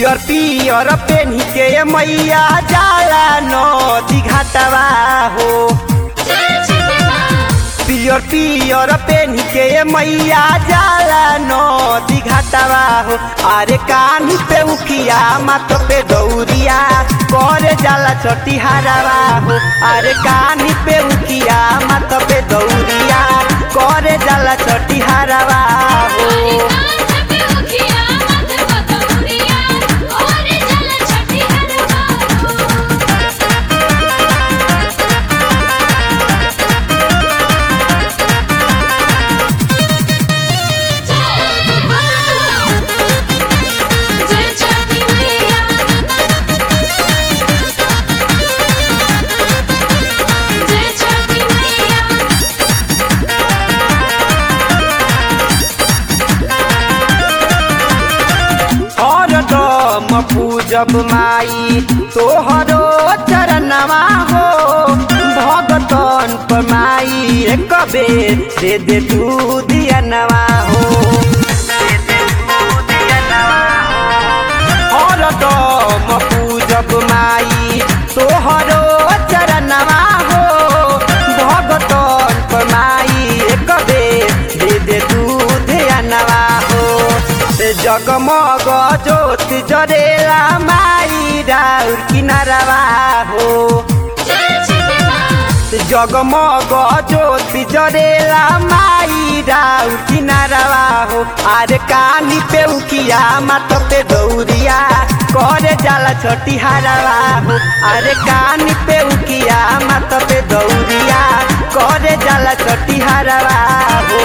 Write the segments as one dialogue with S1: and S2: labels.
S1: पियर पियर पेन्ही के मैया जाला नदी घाटवा हो पियर पियर पेन्ही के मैया जाला नदी घाटवा हो अरे कानी पे उखिया माथ पे दौरिया करे जाला छोटी हरावा हो अरे कानी पे उखिया माथ पे दौरिया करे जाला छोटी हरावा हो हरदम पूजब माई तोहरो चरणवा हो भगतन पर माई एक बेर दे दे तू दियनवा हो हरदम पूजब माई तोहरो चरणवा हो भगतन पर माई एक बेर दे दे तू ध्यानवा हो जगमग ज्योति जरेला माई राउर किनारवा हो जगमग ज्योति जरेला माई राउर किनारवा हो अरे कानी पे उकिया माथ पे दौरिया करे जाला छोटी हरावा हो अरे कानी पे उकिया माथ पे दौरिया करे जाला छोटी हरावा हो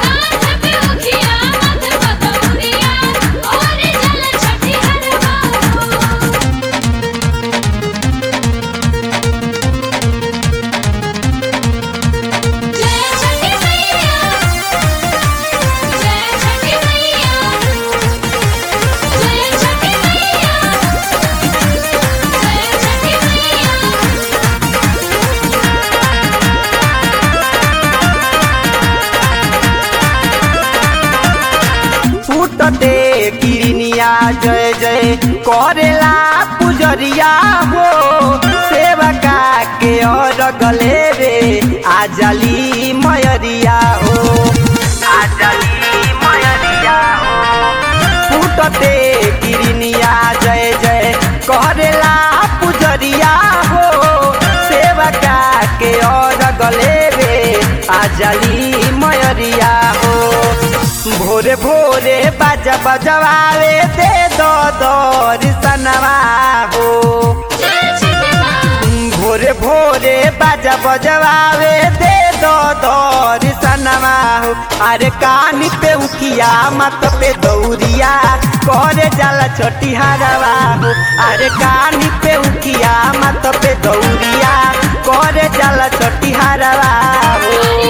S1: फूटते किरनिया जय जय करेला पुजरिया हो सेवका के और गले रे आजली मयरिया हो आजली मयरिया हो फूटते किरनिया जय जय करेला पुजरिया हो सेवका के और गले रे आजली मयरिया हो भोरे भोरे बाजा बजवावे दे दो दर्शनवा हो भोरे भोरे बाजा बजवावे दे दो दर्शनवा हो अरे कानी पे उखिया मत पे दौरिया करे जाला छोटी हरवा हो अरे कानी पे उखिया मत पे दौरिया करे जाला छोटी हरवा हो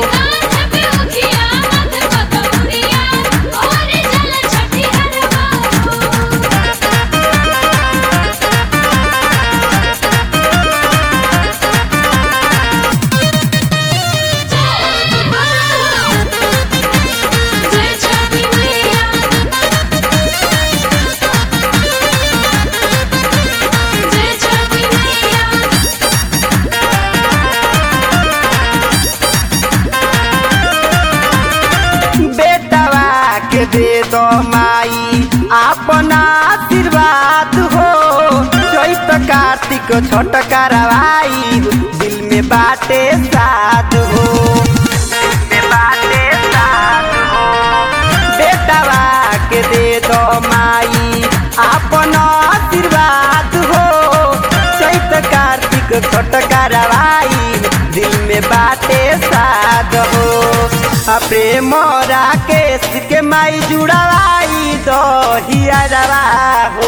S1: बेटवा के दे दो माई अपना आशीर्वाद हो चैत कार्तिक छोट करवाई दिल में बाटे साध हो दिल में बाटे साध हो बेटवा के दे दो माई अपना आशीर्वाद हो चैत कार्तिक छोट करवाई दिल में बाटे साध हो आ प्रेम राकेश के माई जुड़वाई दो हियरवा हो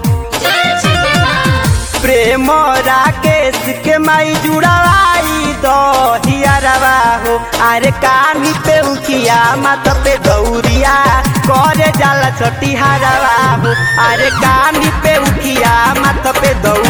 S1: प्रेम राकेश के माई जुड़वाई दो हियरवा हो अरे कानी पे उखिया माथ पे गौरिया करे जाला छोटी हरवा हो अरे कानी पे उखिया माथ पे दौड़